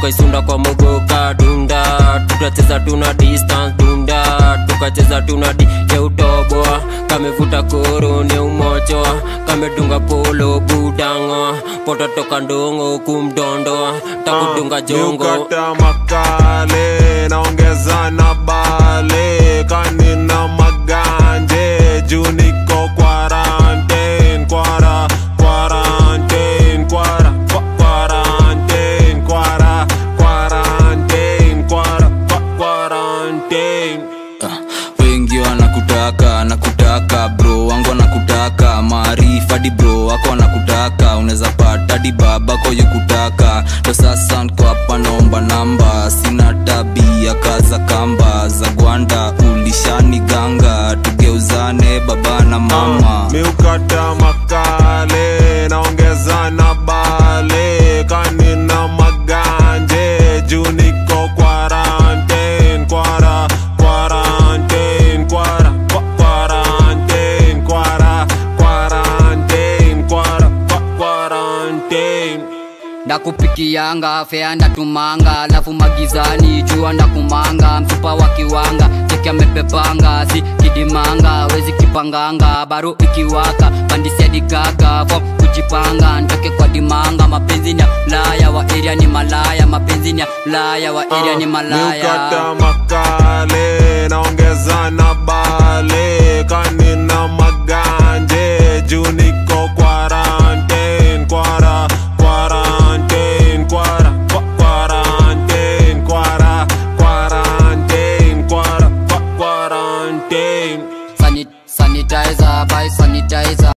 tukaisunda kwa mogoka dunda tutacheza tuna distance dunda tukacheza tuna di ya utoboa kamevuta koro ni umochoa kamedunga polo budango poto toka ndongo kumdondoa takudunga jongo Niukata makale naongeza na bale kanina maganje juu niko quarantine kwara quarantine kwara kwa- quarantine kwara quarantine kwara kwa- quarantine Ah, wengi wanakutaka nakutaka bro wangu wanakutaka maarifa di bro wako wanakutaka unaweza pata di babako yukutaka ndo sasa nko hapa naomba namba sina tabia kaza kamba za gwanda ulishani ganga tugeuzane baba na mama miukata makale naongeza na bale kanina maganje juu niko quarantine kwara quarantine kwara kwa- quarantine kwara quarantine kwara kwa- quarantine ndakupikianga fea ndatumanga alafu magizani jua ndakumanga mfupa wa kiwanga cheki amepepanga si kidimanga wezi kipanganga baro ikiwaka pandisiadikaga fom kujipanga ntoke kwa dimanga mapenzi ni ya laya wa eria ni malaya mapenzi ni ya laya wa eria ni malaya miukata makale naongeza na bale kanina maganje juu niko quarantine kwara quarantine kwara kwa- quarantine kwara quarantine kwara kwa- quarantine Sanit- sanitizer by sanitizer